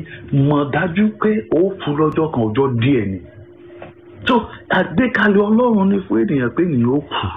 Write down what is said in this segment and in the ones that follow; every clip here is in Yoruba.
mọ̀ dájú pé ó kú lọ́jọ́ kan ọjọ́ díẹ̀ ni so àgbékalẹ̀ ọlọ́run ní fún ènìyàn pé ènìyàn ó kú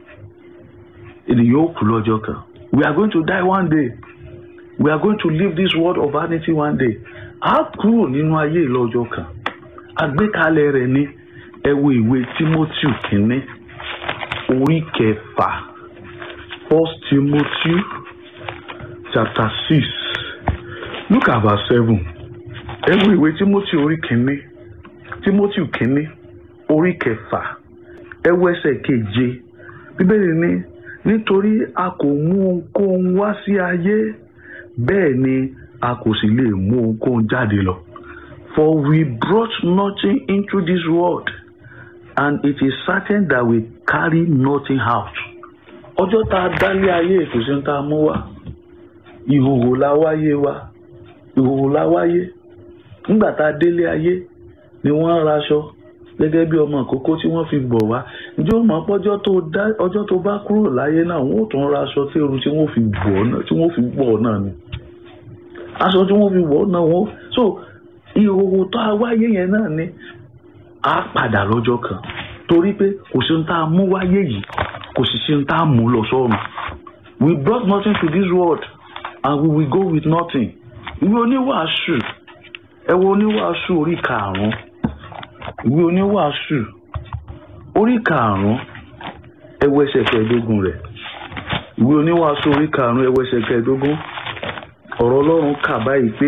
ènìyàn ó kú lọ́jọ́ kan we are going to die one day we are going to leave this world of vanity one day a kúrò nínú ayé lọ́jọ́ kan àgbékalẹ̀ rẹ̀ ní ẹ wo ìwé Timothy kínní orí kẹfà First Timothy chapter six look at verse seven ẹ wo ìwé Timothy orí kínní Timothy kínní orí kẹfà ẹ wo ẹsẹ̀ keje bíbélì ní nítorí a kò mú ohunkóhun wá sí ayé bẹ́ẹ̀ ni a kò sì lè mú ohunkóhun jáde lọ for we brought nothing into this world and it is certain that we carry nothing out ọjọ́ tá a dálé ayé kò sí ní tá a mú wá ìhòòhò la wáyé wa ìhòòhò la wáyé nígbà tá a délé ayé ni wọ́n ń raṣọ gẹ́gẹ́ bí ọmọ ìkókó tí wọ́n fi bọ̀ wá ǹjẹ́ ó mọ̀ pé ọjọ́ tó dá ọjọ́ tó bá kúrò láyé náà wọ́n ò tún raṣọ tí eru tí wọ́n fi bọ̀ náà tí wọ́n fi bọ̀ náà ni aṣọ tí wọ́n fi bọ̀ náà wọ́n so ìhòòhò tó a wáyé yẹn náà ni a padà lọ́jọ́ kan torí pé kò sí ní tá a mú wáyé yìí kò sì sí ní tá a mú lọ sọ́run we brought nothing to this world and we will go with nothing ìwé oníwàásù ẹ wo oníwàásù orí karùn-ún ìwé oníwàásù orí karùn-ún ẹ wo ẹsẹ̀ kẹẹ̀ẹ́dógún rẹ̀ ìwé oníwàásù orí karùn-ún ẹ wo ẹsẹ̀ kẹẹ̀ẹ́dógún ọ̀rọ̀ ọlọ́run kà báyìí pé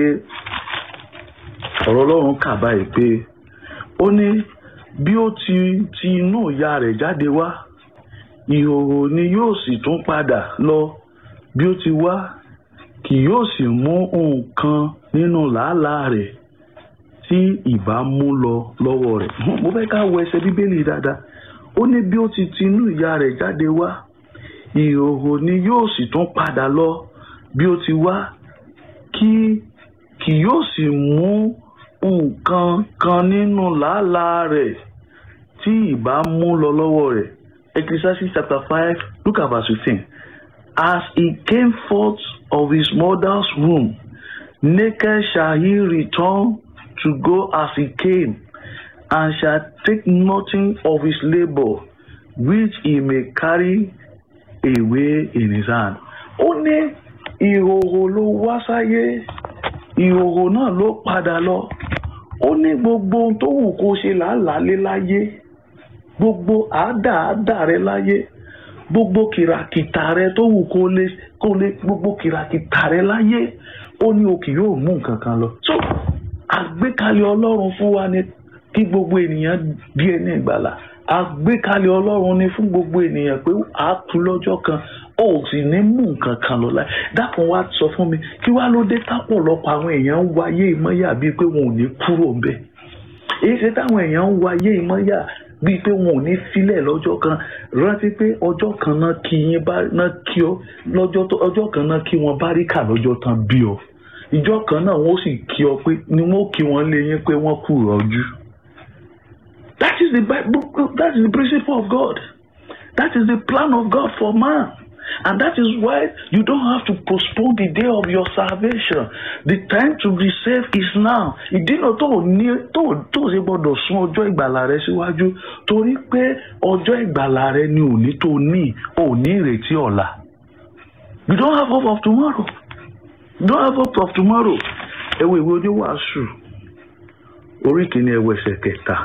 ọ̀rọ̀ ọlọ́run kà báyìí pé ó ní bí ó ti ti inú ìyá rẹ̀ jáde wá ìhòòhò ni yóò sì tún padà lọ bí ó ti wá kì yóò sì mú nǹkan nínú làálàá rẹ̀ tí ìbá mú lọ lọ́wọ́ rẹ̀ mo fẹ́ ká wo ẹsẹ̀ bíbélì dáadáa ó ní bí ó ti ti inú ìyá rẹ̀ jáde wá ìhòòhò ni yóò sì tún padà lọ bí ó ti wá kí kì yóò sì mú nǹkan kan nínú làálàá rẹ̀ tí ìbá mú lọ lọ́wọ́ rẹ̀ Ecclesiastes chapter five look at verse fifteen as he came forth of his mother's womb naked shall he return to go as he came and shall take nothing of his labour which he may carry away in his hand. ó ní ìhòòhò ló wá sáyé ìhòòhò náà ló padà lọ ó ní gbogbo ohun tó wù kó ṣe làálàá lé láyé gbogbo àádáàdá rẹ láyé gbogbo kìràkìtà rẹ tó wù kó lè kó lè gbogbo kìràkìtà rẹ láyé ó ní o kì yóò mú nǹkan kan lọ. so àgbékalẹ̀ ọlọ́run fún wa ni kí gbogbo ènìyàn bí ẹni ìgbàlà àgbékalẹ̀ ọlọ́run ni fún gbogbo ènìyàn pé a kú lọ́jọ́ kan ó sì ní mú nǹkan kan lọ láì dákun wá sọ fún mi kí wá ló dé tápọ̀lọpọ̀ àwọn èèyàn ń wáyé ìmọ̀yà bíi pé wọn ò ní kúrò ń bẹ̀ èyí ṣe táwọn èèyàn ń wáyé ìmọ̀yà bíi pé wọn ò ní filẹ̀ lọ́jọ́ kan rántí pé ọjọ́ kan náà kí yín bá náà kí ọ lọ́jọ́ tó ọjọ́ kan náà kí wọ́n bá rí kà lọ́jọ́ tán bí ọ ìjọ kan náà wọ́n sì kí ọ pé ni wọ́n kí wọ́n lé yín pé wọ́n kú rọ́jú. That is the Bible, that is the principle of God. That is the plan of God for man. And that is why you don't have to postpone the day of your salvation. The time to be saved is now. Ìdínà tó ní tó tó ṣe gbọdọ̀ sún ọjọ́ ìgbàlà rẹ síwájú torí pé ọjọ́ ìgbàlà rẹ ni òní tó ní òní ìrètí ọ̀la. You don't have hope of tomorrow. You don't have hope of tomorrow. Ẹ wo ìwé oníwàásù orí kìíní ẹ wo ẹsẹ̀ kẹta.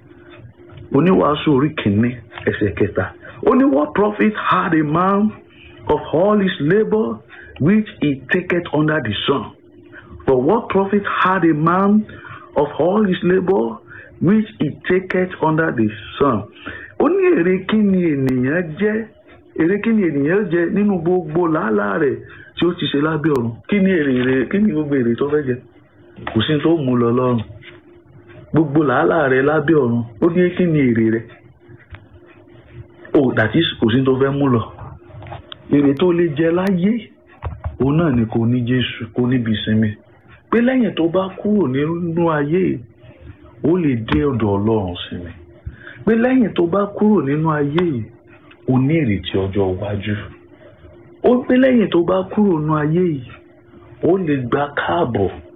Oníwàásù orí kìíní ẹsẹ̀ kẹta. Ó ní what profit had a man of all his labour which he taketh under the sun? For what profit had a man of all his labour which he taketh under the sun? Ó ní èrè kí ni ènìyàn jẹ́ èrè kí ni ènìyàn jẹ nínú gbogbo làálàá rẹ̀ tí ó ti ṣe lábẹ́ ọ̀run kí ni èrè rẹ̀ kí ni gbogbo èrè tó fẹ́ jẹ kò sí tó mú lọ lọ́rùn gbogbo làálàá rẹ̀ lábẹ́ ọ̀run ó ní kí ni èrè rẹ̀ ó dàtí kò sí tó fẹ́ mú lọ èrè tó lè jẹ láyé òun náà ni kò ní Jésù kò níbi ìsinmi pé lẹ́yìn tó bá kúrò nínú ayé ó lè dé ọ̀dọ̀ Ọlọ́run sinmi pé lẹ́yìn tó bá kúrò nínú ayé ó ní ìrètí ọjọ́ iwájú ó pé lẹ́yìn tó bá kúrò nínú ayé yìí ó lè gba káàbọ̀